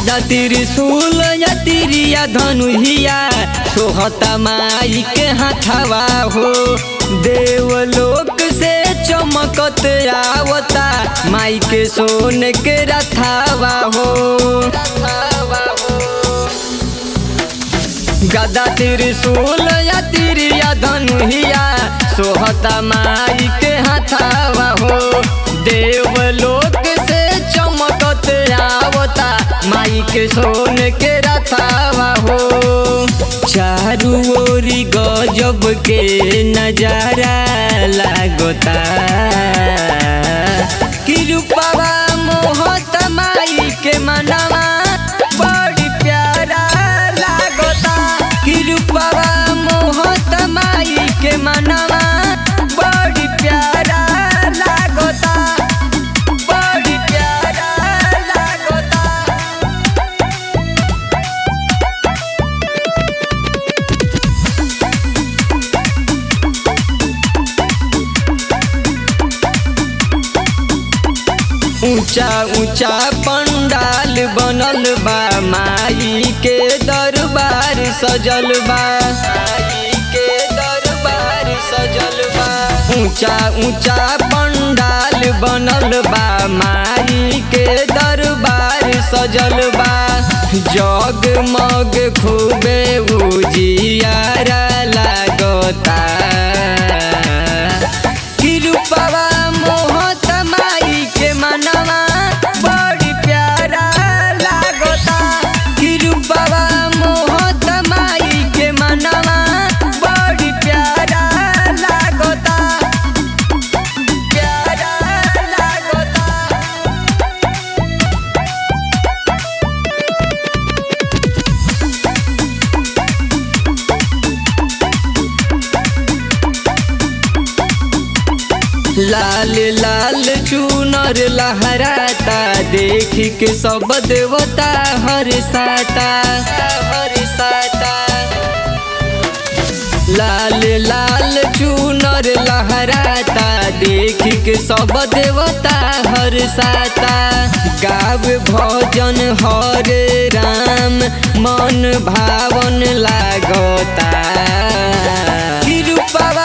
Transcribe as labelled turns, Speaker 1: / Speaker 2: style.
Speaker 1: गदा त्रिशूल या तिरिया धनुहिया सोहता माई के हाथवा हो देवलोक से चमकत आवता माई के सोन के रथावा हो गदा त्रिशूल या तिरिया धनुहिया सोहता माई के हाथावा हो देवलोक से चमकत आवता माई के सोन के रथावा हो चारू ओरी गजब के नजारा लागता कि रूपवा मोहत माई के मनवा बड़ी प्यारा लागता कि रूपवा मोहत माई के मनवा बड़ी प्यारा लागता बड़ी प्यारा लागता ऊंचा ऊंचा पंडाल बनल बा माई के दरबार सजल बा माई के दरबार सजल बा ऊंचा ऊंचा पंडाल बनल बा माई के दरबार सजल बा जगमग खूबे उजियारा लागता कि रूपवा मोहत माई के मनवा बड़ी प्यारा लागता कि रूपवा मोहत माई के मनवा बड़ी प्यारा लागता प्यारा लागता लाल लाल चूनर लहराता देख के सब देवता हर साता हर साता लाल लाल चूनर लहराता देख के सब देवता हर साता गाव भजन हरे राम मन भावन लागता कि रूपवा